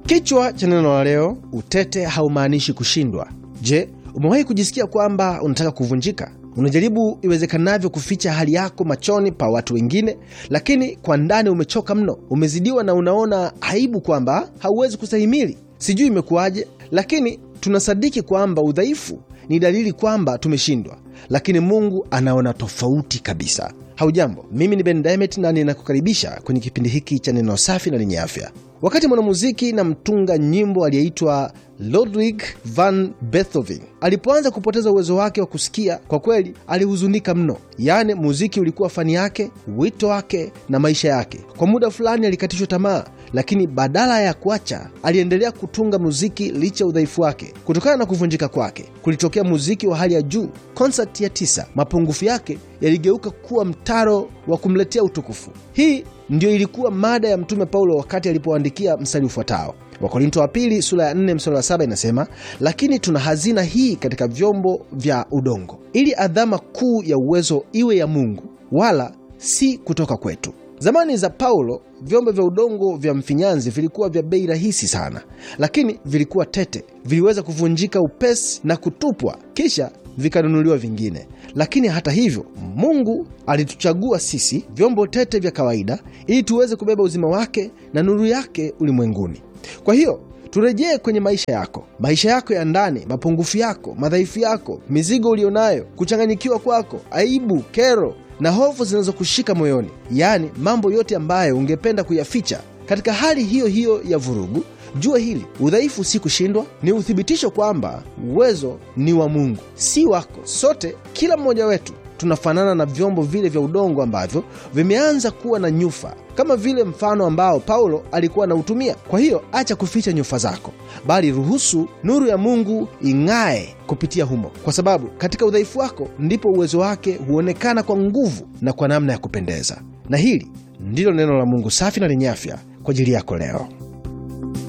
Kichwa cha neno la leo, utete haumaanishi kushindwa. Je, umewahi kujisikia kwamba unataka kuvunjika? Unajaribu iwezekanavyo kuficha hali yako machoni pa watu wengine, lakini kwa ndani umechoka mno, umezidiwa na unaona aibu kwamba hauwezi kustahimili. Sijui imekuwaje, lakini tunasadiki kwamba udhaifu ni dalili kwamba tumeshindwa, lakini Mungu anaona tofauti kabisa. Haujambo, mimi ni Ben Diamond na ninakukaribisha kwenye kipindi hiki cha neno safi na lenye afya. Wakati mwanamuziki na mtunga nyimbo aliyeitwa Ludwig van Beethoven alipoanza kupoteza uwezo wake wa kusikia, kwa kweli alihuzunika mno. Yaani, muziki ulikuwa fani yake, wito wake na maisha yake. Kwa muda fulani alikatishwa tamaa, lakini badala ya kuacha, aliendelea kutunga muziki licha ya udhaifu wake. Kutokana na kuvunjika kwake, kulitokea muziki wa hali ya juu. Konsati ya tisa, mapungufu yake yaligeuka kuwa mtaro wa kumletea utukufu. Hii ndiyo ilikuwa mada ya Mtume Paulo wakati alipoandikia mstari ufuatao Wakorinto wa pili sura ya 4 mstari wa 7 inasema, lakini tuna hazina hii katika vyombo vya udongo, ili adhama kuu ya uwezo iwe ya Mungu, wala si kutoka kwetu. Zamani za Paulo, vyombo vya udongo vya mfinyanzi vilikuwa vya bei rahisi sana, lakini vilikuwa tete, viliweza kuvunjika upesi na kutupwa, kisha vikanunuliwa vingine. Lakini hata hivyo, Mungu alituchagua sisi vyombo tete vya kawaida, ili tuweze kubeba uzima wake na nuru yake ulimwenguni. Kwa hiyo turejee kwenye maisha yako, maisha yako ya ndani, mapungufu yako, madhaifu yako, mizigo ulionayo, kuchanganyikiwa kwako, aibu, kero na hofu zinazokushika moyoni, yaani mambo yote ambayo ungependa kuyaficha. Katika hali hiyo hiyo ya vurugu, jua hili: udhaifu si kushindwa, ni uthibitisho kwamba uwezo ni wa Mungu, si wako. Sote, kila mmoja wetu tunafanana na vyombo vile vya udongo ambavyo vimeanza kuwa na nyufa, kama vile mfano ambao Paulo alikuwa anautumia. Kwa hiyo acha kuficha nyufa zako, bali ruhusu nuru ya Mungu ing'ae kupitia humo, kwa sababu katika udhaifu wako ndipo uwezo wake huonekana kwa nguvu na kwa namna ya kupendeza. Na hili ndilo neno la Mungu safi na lenye afya kwa ajili yako leo.